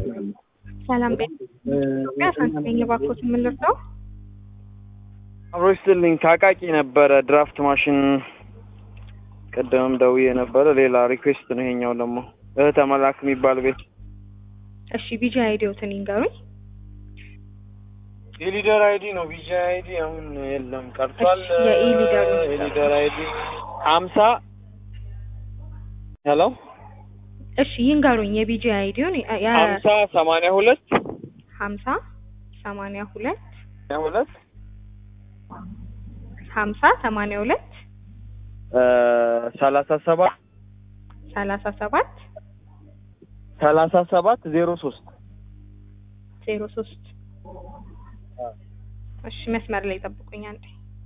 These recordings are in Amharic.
ሰላም ቤት ኢትዮጵያ ሳንቲሜን የባኮት የምንልርሰው አብሮ ይስጥልኝ ከአቃቂ ነበረ ድራፍት ማሽን ቅድምም ደውዬ ነበረ። ሌላ ሪኩዌስት ነው ይሄኛው ደግሞ እህተ መላክ የሚባል ቤት እሺ ቢጂ አይዲዎትን ይንገሩኝ። የሊደር አይዲ ነው ቢጂ አይዲ አሁን የለም ቀርቷል። እሺ፣ የኢሊደሩ የሊደር አይዲ ሀምሳ ሄሎ እሺ ይንገሩኝ የቢጂ አይዲውን ሀምሳ ሰማንያ ሁለት ሀምሳ ሰማንያ ሁለት ሰማንያ ሁለት ሀምሳ ሰማንያ ሁለት ሰላሳ ሰባት ሰላሳ ሰባት ሰላሳ ሰባት ዜሮ ሶስት ዜሮ ሶስት እሺ መስመር ላይ ጠብቁኝ አንዴ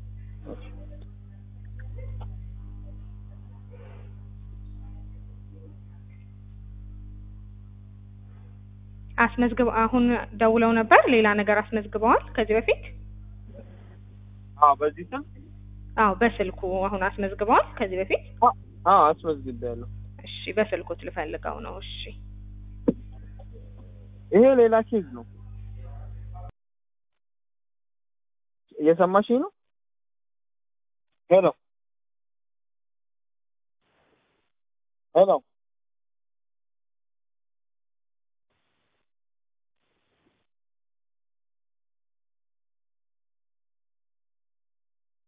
አስመዝግብ አሁን ደውለው ነበር ሌላ ነገር አስመዝግበዋል ከዚህ በፊት አዎ በዚህ ስም አዎ በስልኩ አሁን አስመዝግበዋል ከዚህ በፊት አዎ አስመዝግቤያለሁ። እሺ በስልኩት ልፈልገው ነው እሺ ይሄ ሌላ ኬዝ ነው። እየሰማሽኝ ነው? ሄሎ ሄሎ